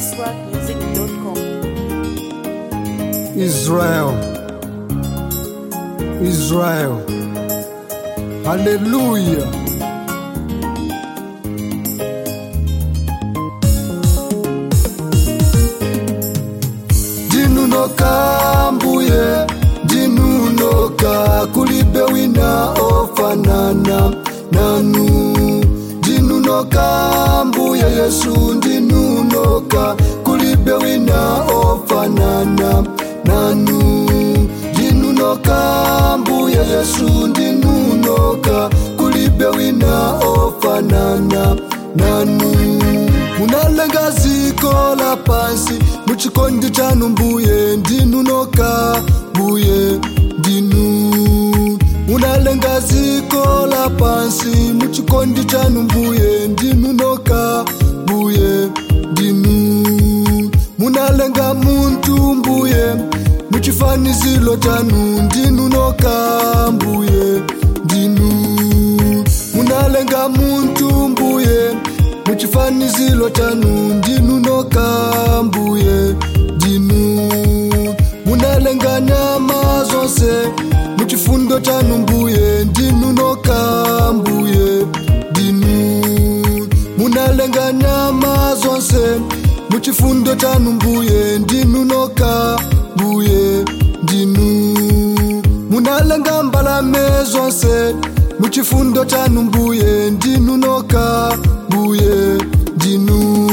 iswapmusic.com. Israel. Israel. Hallelujah. Dinunoka mbuye, dinunoka kulibe wina ofanana nanu. Dinunoka mbuye Yesu, dinunoka kulibe wina ofanana nanu. Dinunoka mbuye Yesu, dinunoka kulibe wina ofanana nanu. munalenga ziko la pansi muchikondi chanu mbuye ndinunoka mbuye ndinu munalenga ziko la pansi muchikondi chanu mbuye ndinunoka mbuye ndinu munalenga muntu mbuye muchifanizilo chanu ndinunoka mbuye ndinu munalenga muntu mbuye muchifanizilo chanu ndinunoka mbuye ndinu munalenga nyama zonse muchifundo chanu mbuye ndinunoka mbuye ndinu munalenga nyama zonse muchifundo chanu mbuye ndinunoka mbuye ndinu munalenga mbalame zonse muchifundo chanu mbuye ndinunoka mbuye ndinu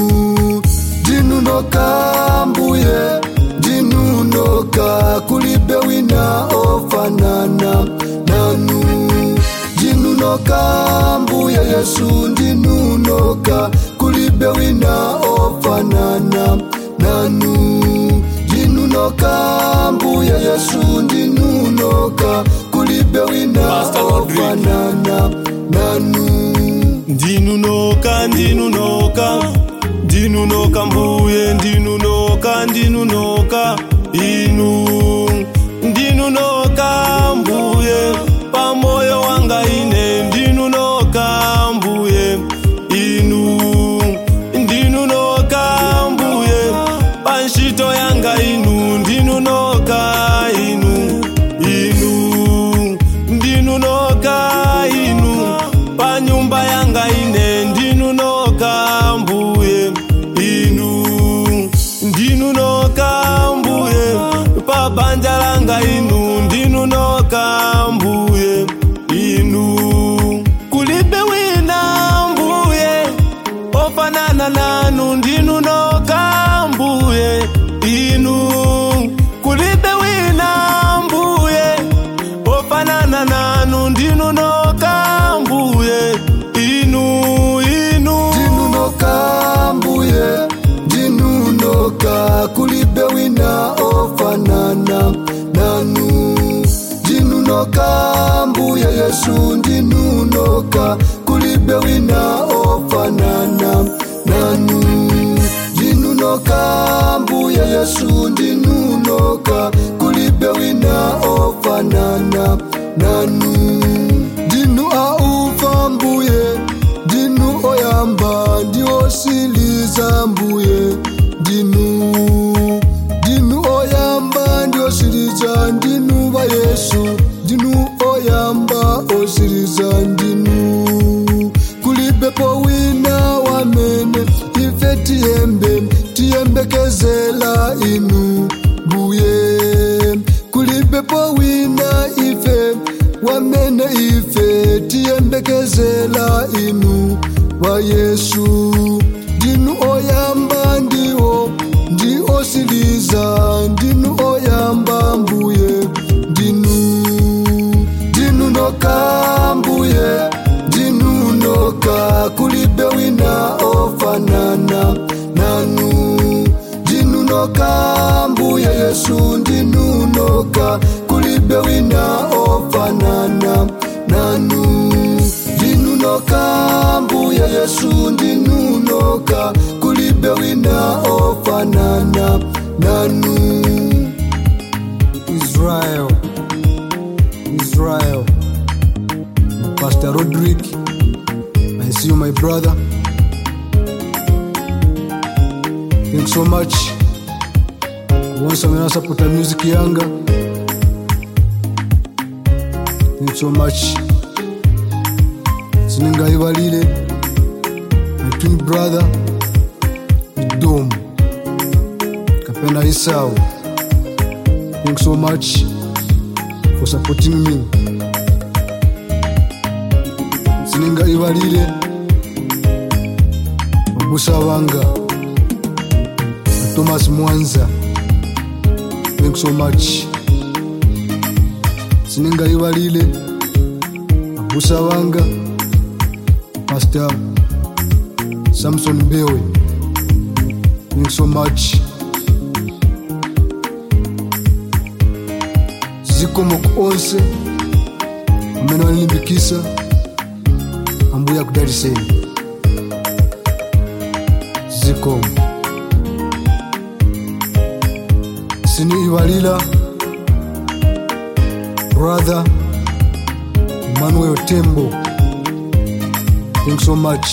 ndinunoka mbuye ndinunoka kulibe wina ofanana nanu ndinunoka mbuye yesu ndinunoka kulibe wina ofanana nanu ndinunoka mbuye yesu ndinunoka kulibe wina Pastor Rodrigue. ofanana nanu ndinunoka ndinunoka ndinunoka mbuye ndinunoka ndinunoka inu ndinunoka mbuye pamoyo wanga ine ndinunoka mbuye inu ndinunoka mbuye panshito yanga inu ndinunoka inu inu ndinunoka inu panyumba yanga ine ndinunoka mbuye inu ndinunoka mbuye pabanja langa inu ndinunoka mbuye inu kulibe wina mbuye ofanana nanu ndinunoka mbuye inu kulibe wina mbuye ofanana nanu ndinunoka mbuye inu inu ndinunoka mbuye ndinunoka kulibe wina ofanana nanu ndinunoka mbuye yesu ndinunoka kulibe wina ofanana nanu ndinunoka mbuye yesu ndinunoka kulibe wina ofanana nanu ndinu aufa mbuye ndinu oyamba ndiosiliza mbuye ndinu ndinu oyamba ndiosiliza ndinu va yesu ndinu oyamba osiliza ndinu kulibepo wina wamene ife tiyembe tiyembekezela inu mbuye kulibepo wina ife wamene ife tiyembekezela inu wa yesu ndinu oyamba ndiwo ndi osiliza ndinu oyamba mbuye ndinu ndinunoka mbuye ndinunoka kulibe wina ofanana nanu ndinunoka mbuye yesu ndinunoka kulibe wina ofanana nanu ndinunoka mbuye yesu ndinunoka kulibe wina ofanana nanu israel israel pastor rodrick i see you my brother thank so much once amene asapota music yanga thank so much siningaivalile my twin brother idom kapena isau thank so much for supporting me siningaivalile mabusa vanga na thomas mwanza thank so much siningaivalile mabusa vanga pastor samson bewe thank so much zikomo ku onse amene walilimbikisa ambuya kudariseni zikomo siniivalila brother emmanuel tembo thank so much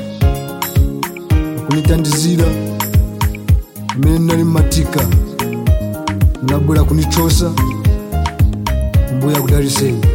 kunitandizira amene nali mmatika munabwera kunichosa mbuya kudariseni